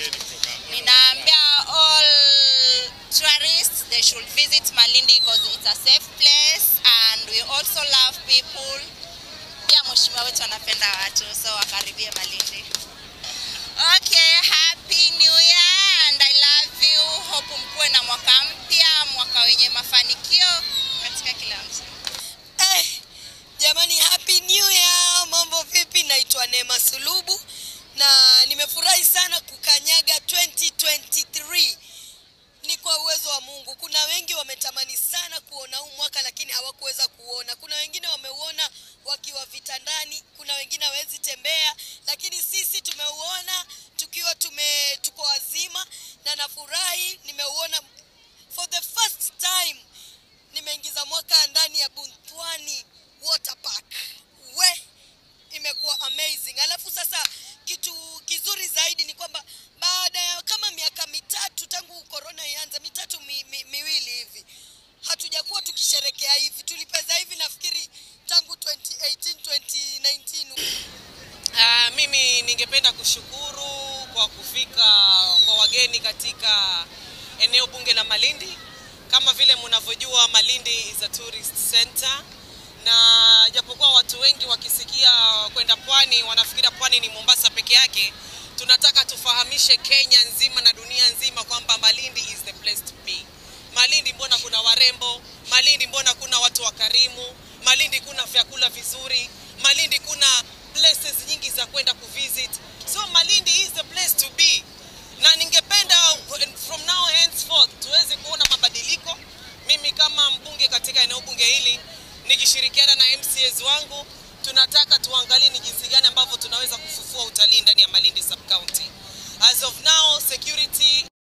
wageni kutoka Ninaambia all tourists they should visit Malindi because it's a safe place and we also love people. Pia mheshimiwa wetu anapenda watu so wakaribie Malindi. Okay, happy new year and I love you. Hope mkuwe na mwaka mpya, mwaka wenye mafanikio katika kila mtu. Eh, jamani happy new year mambo vipi naitwa neema sulubu na nimefurahi sana kukanyaga 2023 ni kwa uwezo wa mungu kuna wengi wametamani sana kuona huu mwaka lakini hawakuweza kuona kuna wengine wameuona wakiwa vitandani kuna wengine hawezi tembea lakini sisi tumeuona tukiwa tume tuko wazima na nafurahi nimeuona for the first time nimeingiza mwaka ndani ya Buntwani Water Park. We, imekuwa amazing. Alafu sasa kitu kizuri zaidi ni kwamba baada ya kama miaka mitatu tangu corona ianze, mitatu mi, mi, miwili hivi, hatujakuwa tukisherekea hivi. Tulipeza hivi nafikiri tangu 2018 2019 Uh, mimi ningependa kushukuru kwa kufika kwa wageni katika eneo bunge la Malindi. Kama vile mnavyojua, Malindi is a tourist center, na japokuwa watu wengi wakisikia kwenda pwani wanafikiria pwani ni Mombasa peke yake, tunataka tufahamishe Kenya nzima na dunia nzima kwamba Malindi is the place to be. Malindi mbona kuna warembo, Malindi mbona kuna watu wakarimu, Malindi kuna vyakula vizuri, Malindi kuna places nyingi za kwenda kuvisit. So Malindi is the place to be, na ningependa from now henceforth tuweze kuona mabadiliko. Mimi kama mbunge katika eneo bunge hili nikishirikiana na MCAs wangu tunataka tuangalie ni jinsi gani ambavyo tunaweza kufufua utalii ndani ya Malindi sub county. As of now security